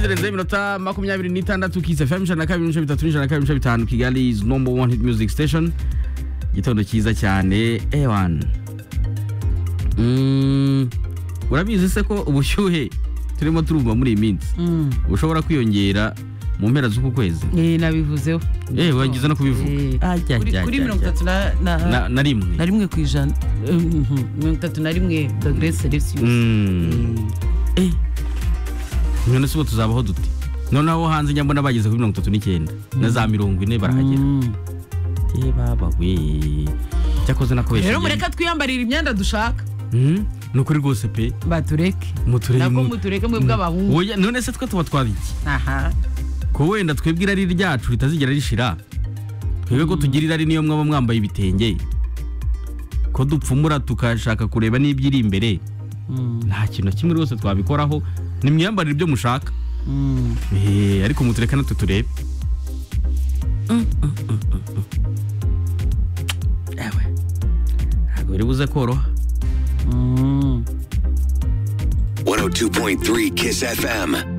zirenze iminota makumyabiri n'itandatu kisi fm ijana na kabiri n'ibice bitatu n'ijana na kabiri n'ibice bitanu kigali is number one hit music station igitondo cyiza cyane ewan Mm, urabizi se ko ubushyuhe turimo turumva muri iyi minsi Mm. bushobora kwiyongera mu mpera z'uku kwezi Eh, nabivuzeho Eh, wagize no kubivuga. Eh, Ajya, kuri- ajya, kuri ajya, mirongo ajya. itatu na- na na na rimwe na rimwe ku ijana Mhm, mirongo itatu na rimwe dogere celsius Mm. Eh, none se ubu tuzabaho dute noneho abo hanze njya mbona bageze kuri mirongo itatu n'icyenda na za mirongo ine barahagera Mm. Eh, baba we cyakoze nakubesha rero mureka twiyambarira imyenda dushaka ni ukuri rwose pe batureke muturere nabwo mu- mutureke mwe bw'abahungu Oya, none se twe tuba twabiki aha ko wenda twebwe irari ryacu ritazigera rishira twebwe ko tugira irari niyo mwaba mwambaye ibitenge ko dupfumura tukashaka kureba n'ibyiri imbere Mm, nta kintu na kimwe rwose twabikoraho nimwiyambarire ibyo mushaka mm. Eh, ariko mutureka natwe turebe Ewe, ntabwo biri buze koroha Mm. 102.3 Kiss FM.